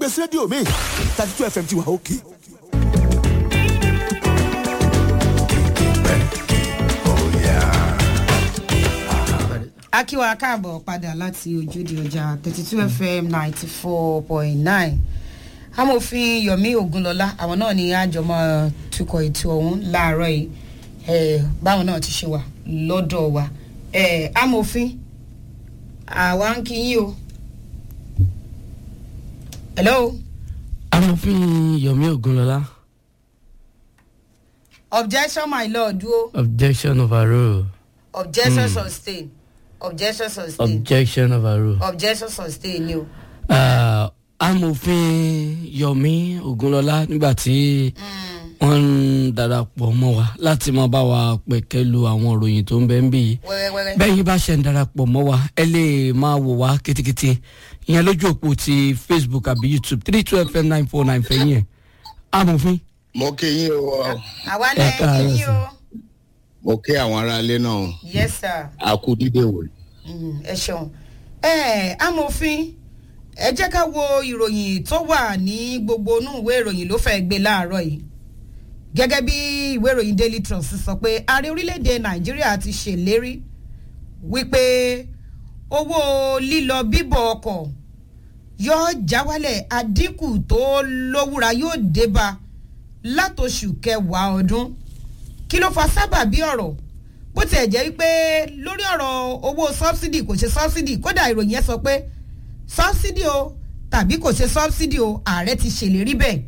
gbèsè rédíò mi thirty two fm ti wà òkè. akíwa káàbọ̀ padà láti ojúde ọjà thirty two fm ninety four point nine amòfin yomi ogunlọlá àwọn náà ni àjọmọ tukọ̀ ètò ọ̀hún láàárọ̀ yìí eh, báwọn náà ti ṣe wà lọ́dọ̀ wa eh, amòfin àwa ń kí yín o. hello amòfin yomi ogunlọlá objection my lord o objection overrule objection sustain objection sustain objection overrule. objection sustain ni o. Uh, amòfin yomi ogunlọlá nígbà tí wọ́n ń darapọ̀ mọ́ wa láti máa bá wa pẹ̀kẹ́ lu àwọn ìròyìn tó ń bẹ ń bí yìí wẹ́rẹ́wẹ́rẹ́. bẹ́ẹ̀ yín bá ṣe ń darapọ̀ mọ́ wa ẹ lè máa wò wá kétékété ìyẹn lójú òpó ti facebook àbí youtube three two fm nine four nine fẹ̀yìn ẹ̀ amòfin mo kí yín o àwa Ẹ náà kí káàárọ̀ yín sir. o. mo kí àwọn aráalé náà yes sir. a kú dídé wò Mm, ẹ ṣeun ẹ amòfin ẹ jẹ́ ká wo ìròyìn tó wà ní gbogbo inú ìwé ìròyìn ló fẹ́ gbé láàárọ̀ yìí gẹ́gẹ́ bí ìwé ìròyìn daily trust sọ pé ààrẹ orílẹ̀-èdè nàìjíríà ti ṣèlérí wípé owó lílọ bíbọ̀ ọkọ̀ yóò já wálẹ̀ àdínkù tó lówúra yóò débá látòṣù kẹwàá ọdún kí ló fa sábàbí ọ̀rọ̀ bó tiẹ̀ jẹ́ wípé lórí ọ̀rọ̀ owó sọ́bsidì kò ṣe sọ́bsidì kódà ìròyìn yẹn sọ pé sọ́bsidì o tàbí kò ṣe sọ́bsidì o ààrẹ ti ṣèlérí bẹ́ẹ̀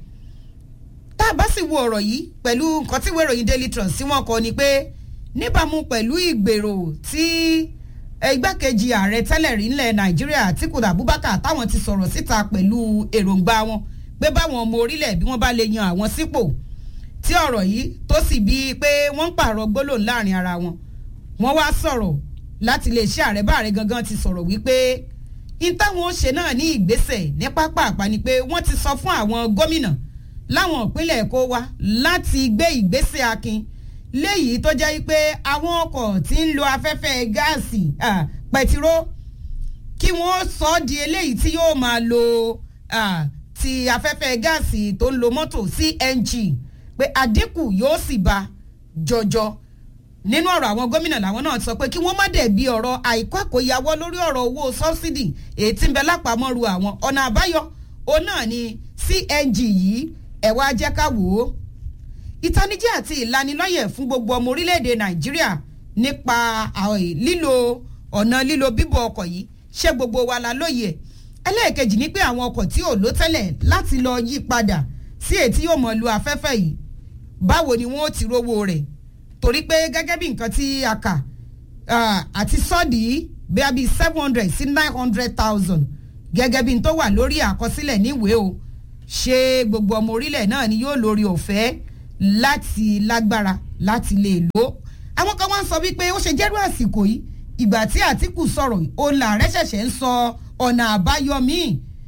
tá a bá sì wo ọ̀rọ̀ yìí pẹ̀lú nǹkan tí ìwé ìròyìn daily trust tí wọ́n kọ ni pé níbàámu pẹ̀lú ìgbèrò tí igbákejì ààrẹ tẹ́lẹ̀ rí ńlẹ̀ nàìjíríà àtìkù abubakar táwọn ti sọ̀rọ̀ síta pẹ̀lú èròǹgbà wọn pé báwọn ọmọ orílẹ̀ bí wọ́n bá lè yan àwọn sípò tí ọ̀rọ̀ yìí tó sì bíi pé wọ́n ń pààrọ̀ gbólóhùn láàrin ara wọn wọ́n wá sọ̀rọ̀ láti lè ṣe ààrẹ bá ààrẹ gangan ti sọ̀rọ̀ wípé in táwọn ó ṣe náà ní ìgbésẹ̀ ní pápá àpá ni pé wọ́n ti sọ fún àwọn gómìnà láwọn ìpínlẹ̀ èkó wa láti gbé ìgbésẹ̀ akin léyìí tó jẹ́ pé àwọn ọkọ̀ tí ń lo afẹ́fẹ́ gáàsì ah, pẹtiró kí wọ́n sọ ọ́ di eléyìí tí yóò máa lo ah, ti afẹ́fẹ́ gáàsì tó ń lo mọ́tò cng pé àdínkù yóò sì bá jọjọ nínú ọ̀rọ̀ àwọn gómìnà làwọn náà sọ pé kí wọ́n má dẹ̀ bí ọ̀rọ̀ àìkú àkóyawọ́ lórí ọ̀rọ̀ owó sọ́bsidì èyí tí ń bẹ lápamọ́ru àwọn ọ̀nà àbáyọ òun náà ni cng yìí ẹ̀ wá jẹ́ ká wò ó ìtanijí àti ìlanilọ́yẹ̀ fún gbogbo ọmọ orílẹ̀-èdè nàìjíríà nípa àwọn lílo ọ̀nà lílo bíbọ̀ ọkọ̀ yìí ṣé gbogbo wa la lóye ẹ̀ ẹlẹ́ẹ̀kejì ni pé àwọn ọkọ̀ tí ò ló tẹ́lẹ̀ láti lọ yí padà sí èyí tí yóò mọ̀ lu afẹ́fẹ́ yìí báwo ni wọ́n ó ti rówó rẹ̀ torí pé gẹ́gẹ́ bí nǹkan tí a kà ah, àti sọ́ọ̀dì bíi bíi seven hundred sí nine hundred thousand gẹ́gẹ́ bí n tó wà lórí àkọsílẹ̀ níwèé o ṣé gbogbo ọmọ orílẹ̀ náà ni yóò lórí ọ̀fẹ́ láti lágbára láti lè lò ó àwọn kan wá ń sọ wípé ó ṣe jẹ́rú àsìkò yìí ìgbà tí àtìkù sọ̀rọ̀ yìí òun làárẹ̀ ṣẹ̀ṣẹ̀ ń sọ ọ̀nà àbáyọ míì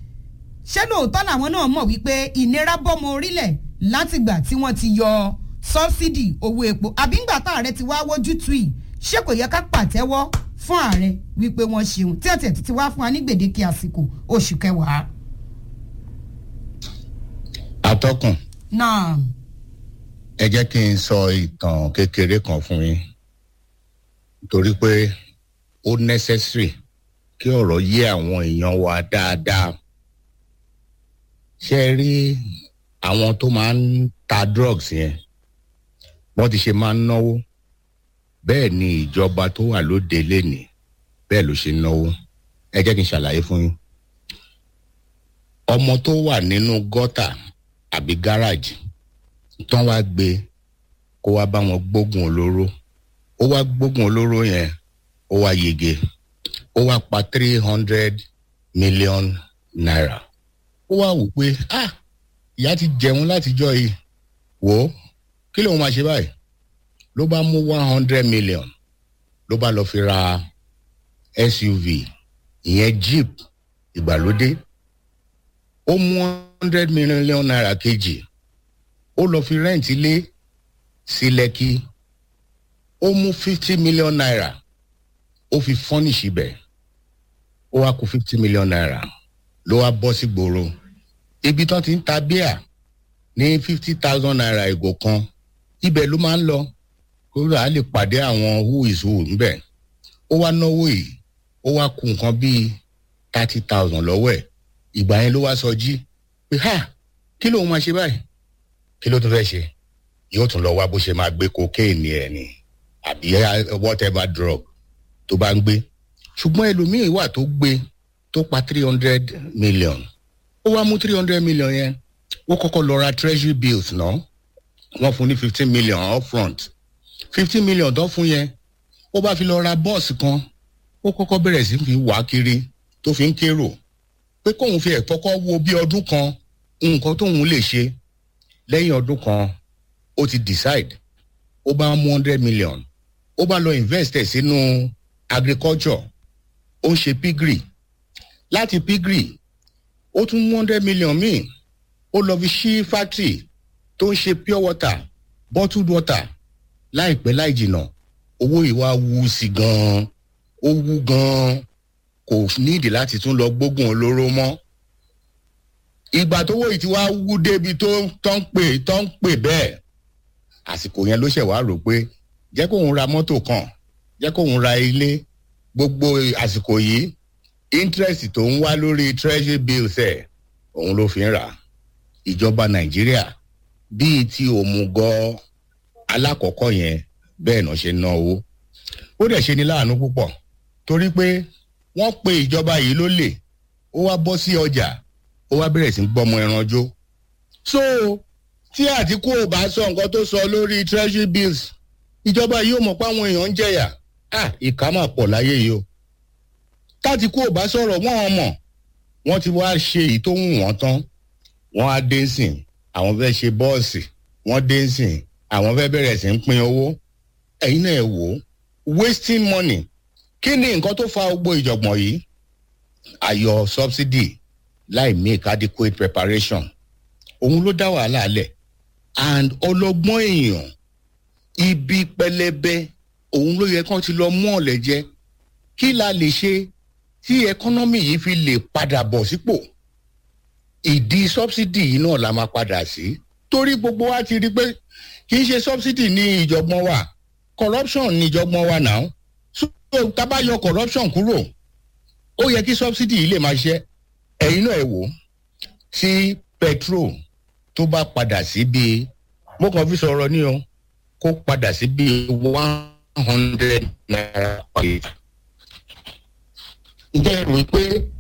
ṣé lóòótọ́ làwọn náà mọ̀ wípé ìnira bọ́mọ orílẹ̀ látìgbà tí wọ́n ti yọ sọ́bsidì owó epo àbí ńgbà tá ààrẹ ti wá wójú tù yìí ṣé kò yẹ ká pàtẹ́wọ́ fún ààrẹ wípé wọ́n ṣeun tí ẹ̀tẹ̀ ti wá fún wa ní gbèdéke àsìkò oṣù kẹwàá. atọ́kùn náà ẹ jẹ́ kí n sọ ìtàn kékeré kan fún yín torí pé ó necessary kí ọ̀rọ̀ yé àwọn èèyàn wa dáadáa ṣe rí àwọn tó máa ń ta drugs yẹn wọ́n ti ṣe máa ń náwó bẹ́ẹ̀ ni ìjọba tó wà lóde lénìí bẹ́ẹ̀ ló ṣe ń náwó ẹ jẹ́ kí n ṣàlàyé fún yín ọmọ tó wà nínú gọ́tà àbí gáràjì tán wá gbé kó wá bá wọn gbógun olóró ó wá gbógun olóró yẹn ó wá yege ó wá pa three hundred million naira ó wá wò pé ah ìyá ti jẹun látijọ́ yìí wò ó kí lóun máa ṣe báyìí ló bá mú one hundred million ló bá lọ fi ra suv ìyẹn jeep ìgbàlódé ó mú one hundred million naira kejì ó lọ fi rẹ́ǹtì ilé sí lẹ́kì ó mú fifty million naira ó fi fọ́nìṣì bẹ̀ ó wá kó fifty million naira ló wá bọ́ sí gbòòrò ibi tán ti ń ta bíà ní fifty thousand naira ìgò kan ibẹ̀ ló máa ń lọ kó rà á lè pàdé àwọn who is who ńbẹ̀ ó wá náwó yìí ó wá kú nǹkan bíi thirty thousand lọ́wọ́ ẹ̀ ìgbà yẹn ló wá sọ jí pé ha kí lóun máa ṣe báyìí kí ló tún fẹ́ ṣe yóò tún lọ wá bó ṣe máa gbé cocaine ẹ̀ ni àbí whatever drug tó bá ń gbé ṣùgbọ́n ẹlòmíín wà tó gbé tó pa three hundred million ó wá mú three hundred million yẹn ó kọ́kọ́ lọ ra treasury bills náà wọ́n fún ní fifteen million upfront fifteen million tó fún yẹn ó bá fi lọ ra bọ́ọ̀sì kan ó kọ́kọ́ bẹ̀rẹ̀ sí fi wá kiri tó fi ń kérò pé kóun fi ẹ̀ kọ́kọ́ wo bí ọdún kan nǹkan tóun lè ṣe lẹ́yìn ọdún kan ó ti decide ó bá mú hundred million ó bá lọ invest ẹ̀ sínú agriculture ó ń ṣe pigry láti pigry ó tún mú hundred million míì ó lọ fi ṣí factory tó ń ṣe pure water bottled water láìpẹ́ láì jìnnà owó ìwà wú sí gan-an ó wú gan-an kò nídìí láti tún lọ gbógun olóró mọ́ ìgbà tó wòye tí wàá wú débi tó tó ń pè tó ń pè bẹ́ẹ̀ àsìkò yẹn ló ṣẹ̀ wá rò pé jẹ́ kóun ra mọ́tò kan jẹ́ kóun ra ilé gbogbo àsìkò yìí interest tó ń wá lórí treasury bills ẹ̀ òun ló fi ń rà ìjọba nàìjíríà bíi ti òmùgọ̀ alákọ̀ọ́kọ́ yẹn bẹ́ẹ̀ náà ṣe ná owó ó dẹ̀ ṣe ní láàánú púpọ̀ torí pé wọ́n pe ìjọba yìí lólè ó wá bọ́ sí ọjà ó wá bẹ̀rẹ̀ sí í gbọ́mọ ẹran jó so tí àtìkú ò bá sọ nǹkan tó sọ lórí treasury bills ìjọba yìí ò mọ̀ pé àwọn èèyàn ń jẹ̀yà ah ìkà máa pọ̀ láyé yìí o tátìkú ò bá sọ̀rọ̀ wọ́n ò mọ̀ wọ́n ti wá ṣe èyí tó wù wọ́n tán wọ́n á dé sìn àwọn fẹ́ ṣe bọ́ọ̀sì wọ́n dé sìn àwọn fẹ́ bẹ̀rẹ̀ sí ń pín owó ẹ̀yin náà ẹ̀ wò ó wasting money kí ni nǹkan tó fa gbogbo ìjọ̀gbọ̀n yìí ayọ̀ subsidy láì make adequate preparation òun ló dá wàhálà lẹ̀ and ọlọ́gbọ́n èèyàn ibi pẹlẹbẹ òun ló yẹ kán ti lọ mú ọ̀lẹ̀ jẹ kí la lè ṣe tí ẹkọ́nọ́mì yìí fi lè padà bọ̀ sípò ìdí subsidy yìí náà la máa padà sí torí gbogbo wa ti rí pé kì í ṣe subsidy ní ìjọgbọ́n wa corruption ní ìjọgbọ́n wa náà so tábà yọ corruption kúrò ó yẹ kí subsidy yìí lè máa ṣe ẹ̀yin náà ẹ̀ wò tí petrol tó bá padà sí bíi mo kàn fi sọ̀rọ̀ ní o kó padà sí bíi one hundred naira per litre. ǹjẹ́ ẹ rò pé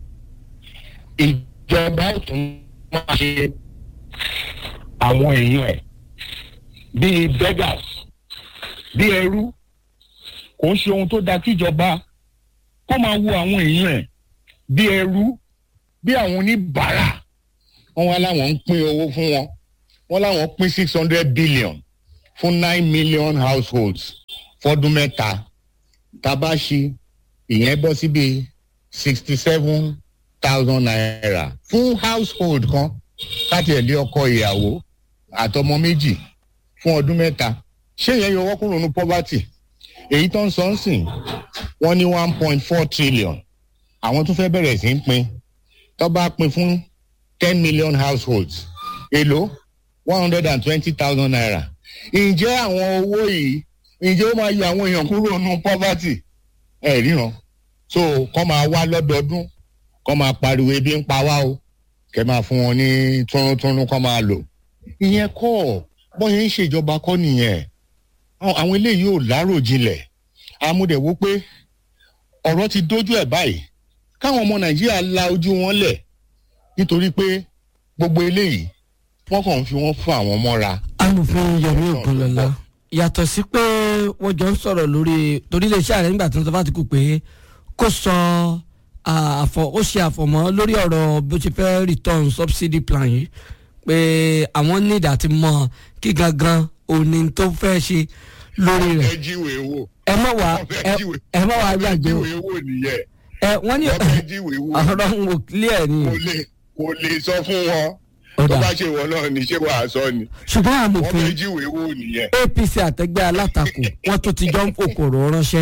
ìjọba tún máa ṣe àwọn èèyàn ẹ̀ bíi beggars bíi ẹrú kò ń ṣe ohun tó dáa kíjọba kó máa wo àwọn èèyàn ẹ̀ bíi ẹrú bíi àwọn oníbàárà wọn wá láwọn ń pín owó fún wọn wọn láwọn pín six hundred billion fún nine million households fọdún mẹ́ta tabaṣi ìyẹn bọ́ síbi sixty seven thousand naira fún household kan láti ẹ̀ lé ọkọ ìyàwó àtọmọ méjì fún ọdún mẹ́ta ṣé ìyẹn yọ wọ́n kúrò ní poverty èyí tó ń sọ ń sìn wọ́n ní one point four trillion àwọn tún fẹ́ bẹ̀rẹ̀ sí í pín tó bá pín fún ten million households èlò one hundred and twenty thousand naira ǹjẹ́ àwọn owó yìí ǹjẹ́ ó máa yọ àwọn èèyàn kúrò ní poverty ẹ̀ ríran so kọ́ máa wá lọ́dọọdún kọ́ máa pariwo ebi ń pa wá o kẹ́ máa fún wọn ní túnrúntúnrún kọ́ máa lò ìyẹn kọ́ bọ́n yẹn ń ṣèjọba kọ́ nìyẹn àwọn eléyìí ò láròjinlẹ̀ amúdẹ̀wò pé ọ̀rọ̀ ti dójú ẹ̀ báyìí káwọn ọmọ nàìjíríà la ojú wọn lẹ̀ nítorí pé gbogbo eléyìí wọ́n kàn ń fi wọ́n fún àwọn mọ́ra. amòfin yomi ogunlọlá yàtọ̀ sí pé wọ́n jọ ń sọ̀rọ̀ lórí torí iléeṣẹ́ ààrẹ nígbà tí wọ́n sọ fásitì pé kó sọ àfọ ó ṣe àfọmọ́ lórí ọ̀rọ̀ bó ṣe fẹ́ return subsidy plan yìí pé àwọn need àti mọ kí gangan òní tó fẹ́ ṣe lórí rẹ̀ ẹ jíwèé wò. ẹ má wá ẹ má wá gbàgbé o jíwèé wò nìyẹn. ẹ wọ́n ní wọ́n fẹ́ jíwèé wò. ọ̀rọ̀ ń wò clear ni kò lè kò lè sọ fún wọn. Ó tó dà. bá ṣe wọn náà ní ṣé wàá sọ ni. ṣùgbọ́n wọ́n amòfin fẹ́ jíwèé wò nìyẹn. apc àtẹgbẹ́ alátakò wọ́n tún ti jọ ń fòkòrò ránṣẹ́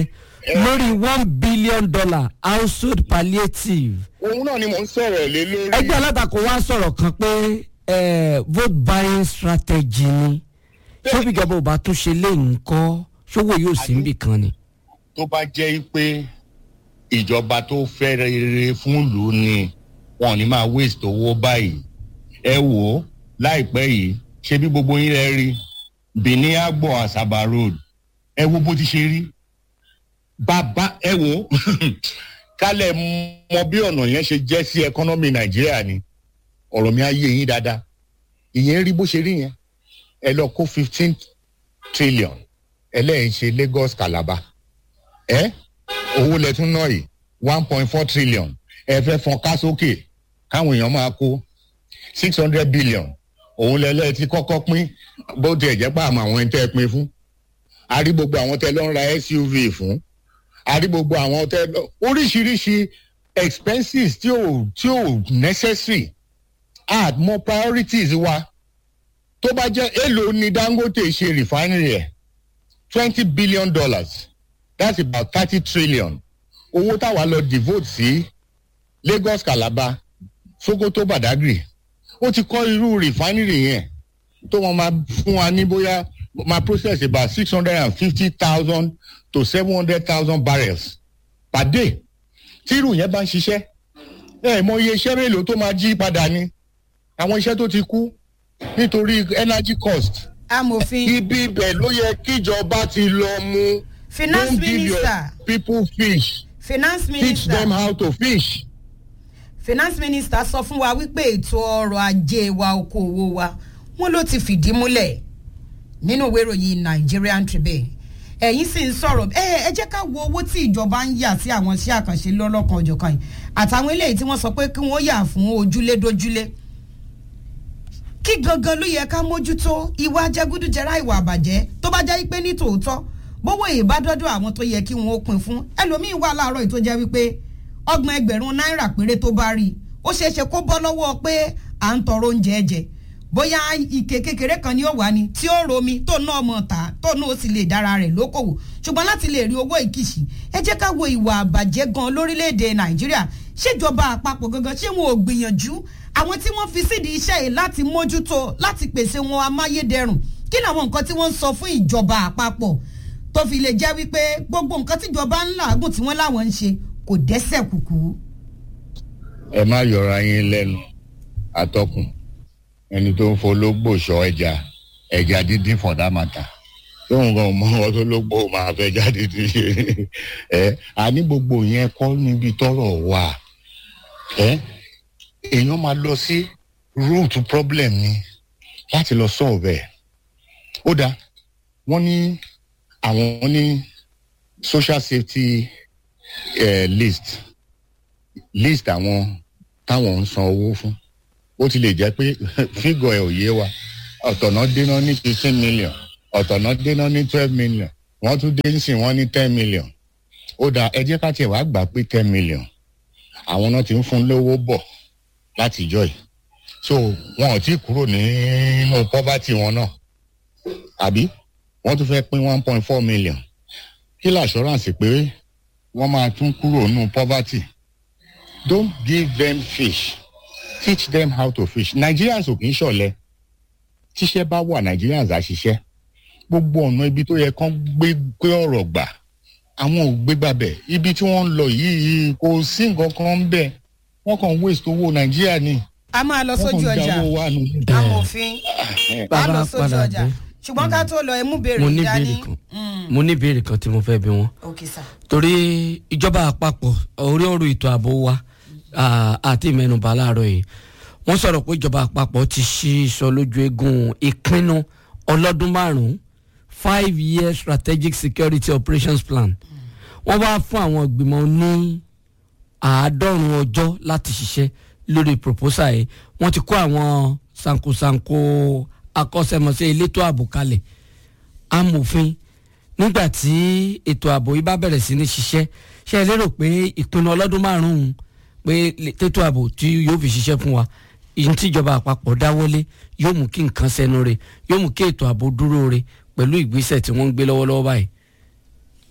lórí one billion dollar household palliative òun náà ni mò ń sọ̀rọ̀ lé lórí. ẹgbẹ́ alátakò wa sọ̀rọ̀ kan pé eh, vote buying strategy ni ṣé ìjọba ò bá tún ṣe léyìn kọ́ ṣówó yóò sí níbì kan ni. tó bá jẹ́ pé ìjọba tó fẹ́ rere fún ìlú ni wọn ò ní máa waste owó báyìí ẹ wò ó láìpẹ́ yìí ṣé bí gbogbo yín rẹ rí benin agbo asaba road ẹ wo bó ti ṣe rí bàbá ẹ wò ó kálẹ̀ mọ bí ọ̀nà yẹn ṣe jẹ́ sí ẹkọ́nọ́mì nàìjíríà ni ọ̀rọ̀ mi á yé yín dáadáa ìyẹn rí bó ṣe rí yẹn ẹ lọ kó fifteen trillion ẹlẹ́yìn ṣe lagos calabar ẹ owó lẹ́tún náà yìí one point four trillion ẹ fẹ́ fọn ká sókè káwọn èèyàn máa kó six hundred billion òun lẹ́lẹ́ ti kọ́kọ́ pín bó tiẹ̀ jẹ́ pé àmọ́ àwọn ẹni tẹ́ ẹ pín fún a rí gbogbo àwọn tẹ́ lọ́ ń ra suv fún a rí gbogbo àwọn tẹ́ lọ oríṣiríṣi expenses tí ò tí ò necessary add more priorities wa tó bá jẹ́ èlò ní dangote ṣe refinery ẹ̀ twenty billion dollars that's about thirty trillion owó táwa lọ devote sí lagos calabar sokoto badagry ó ti kọ́ irú refinery yẹn tó wọn máa fún wa ní bóyá máa process about six hundred and fifty thousand to seven hundred thousand barrels per day tí irú yẹn bá ń ṣiṣẹ́ ẹ mọ iye iṣẹ́ mélòó tó máa jí padà ni àwọn iṣẹ́ tó ti kú nítorí energy cost amòfin ibi ibẹ̀ ló yẹ kíjọba ti lọ mú finance don't give your minister people fish finance teach them minister how to fish. finance minister sọ fún wa wípé ètò ọrọ̀ ajé wa okòwò wa wọn ló ti fìdí múlẹ̀ nínú ìwé ìròyìn nigerian tribune ẹ̀yin sì ń sọ̀rọ̀ ẹ ẹ jẹ́ ká wo owó tí ìjọba ń yà sí àwọn iṣẹ́ àkànṣe lọ́lọ́kan ọ̀jọ̀kan yìí àtàwọn eléyìí tí wọ́n sọ pé kí wọ́n yà fún ojúlé dójúlé kí gangan ló yẹ ká mójútó ìwà jẹgúdújẹrá ìwà àbàjẹ́ tó bá jẹ́ pé ní tòótọ́ bówó ìbádọ́dọ̀ àwọn tó yẹ kí wọ́n ó pin fún ẹlòmíín wà láàárọ̀ yìí tó jẹ́ wípé ọgbọ̀n ẹgbẹ̀rún náírà péré tó bá rí i ó ṣeé ṣe kó bọ́ lọ́wọ́ pé à ń tọrọ oúnjẹ jẹ bóyá ike kékeré kan ni ó wà ní tí ó romi tó náà mọ̀ tà tó náà ó sì lè dára rẹ̀ lókòwò ṣùgbọ́n láti lè rí owó ìkìsì ẹ jẹ́ ká wo ìwà àbàjẹ́ gan lórílẹ̀‐èdè nàìjíríà ṣèjọba àpapọ̀ gangan ṣé wọn ò gbìyànjú àwọn tí wọ́n fi sídìí iṣẹ́ yìí láti mójútó láti pèsè wọn amáyédẹrùn kí làwọn nǹkan tí wọ́n ń sọ fún ìjọba àpapọ̀ tó fi lè jẹ́ wípé gbogbo nǹkan tíjọba ń làágùn tí wọ́n láwọn ń ṣe kò dẹ́sẹ̀ kùkú. ẹ má yọra yín lẹ́nu atọ́kùn ẹni tó ń fológbò sọ ẹja ẹja dídín for that matter tóun gan mọ ọ tó lógbò máa fẹ́ jáde dídín ṣe ẹ àní gbogbo yẹn kọ́ níbi tọ́rọ̀ wà ẹ èèyàn máa lọ sí root problem ni láti lọ solve ẹ̀ ó dáa wọ́n ní àwọn ní social safety eh, list list àwọn táwọn ń san owó fún ó ti lè jẹ́ pé fígọ̀ ẹ̀ ò yé wa ọ̀tọ̀nà déná ní fifteen million ọ̀tọ̀nà déná ní twelve million wọ́n tún dé nsìn wọ́n ní ten million ó dáa ẹ jẹ́ ká tiẹ̀ wá gbà pé ten million àwọn náà ti ń fún lówó bọ̀ láti jọ yìí so wọn ò tí ì kúrò nínú poverty wọn náà àbí wọ́n tún fẹ́ pín one point four million kí lè assurance pé wọ́n máa tún kúrò nínú poverty don't give them fish teach them how to fish nigerians ò kì í ṣọ̀lẹ tíṣẹ́ bá wà nigerians á ṣiṣẹ́ gbogbo ọ̀nà ibi tó yẹ kán gbé gbé ọ̀rọ̀ gbà àwọn ò gbé gbàbẹ̀ ibi tí wọ́n ń lọ yìí kò sí nǹkan kan ń bẹ̀ wọ́n kàn waste owó nàìjíríà ni a máa lọ wọ́n sójú kàn ọjà jáwó wa nù. amòfin a bàbá lọ sójú padà ọjà dé ṣùgbọ́n ká tó lọ ẹ mú béèrè mo ní dání. ìbéèrè kan Mm, mo ní ìbéèrè kan tí mo fẹ́ bí wọn ok sir. torí ìjọba àpapọ̀ orí ọ̀rọ̀ ètò ààbò wa ah, àti ìmẹ̀nùbà láàárọ̀ yìí wọ́n sọ̀rọ̀ pé ìjọba àpapọ̀ ti ṣí sọ lójú eegun ìpinnu ọlọ́dún márùn-ún five year strategic security operations plan wọ́n wá fún àwọn ìgbìmọ̀ ní àádọ́rùn-ún ọjọ́ láti ṣiṣẹ́ lórí proposal yìí wọ́n ti kó àwọn sankosanko akọ́ṣẹ́mọṣẹ́ elétò ààbò kalẹ̀ amòfin nígbà tí ètò ààbò yìí bá bẹ̀rẹ̀ sí ní ṣiṣẹ́ ṣe é lérò pé ìpinnu ọlọ́dún márùn-ún pé lè- tètò ààbò tí yóò fi ṣiṣẹ́ fún wa ìyẹn tíjọba àpapọ̀ dáwọ́lé yóò mú kí nǹkan sẹ́nu rẹ̀ yóò mú kí ètò ààbò dúró rẹ̀ pẹ̀lú ìgbésẹ̀ tí wọ́n ń gbé lọ́wọ́lọ́wọ́ báyìí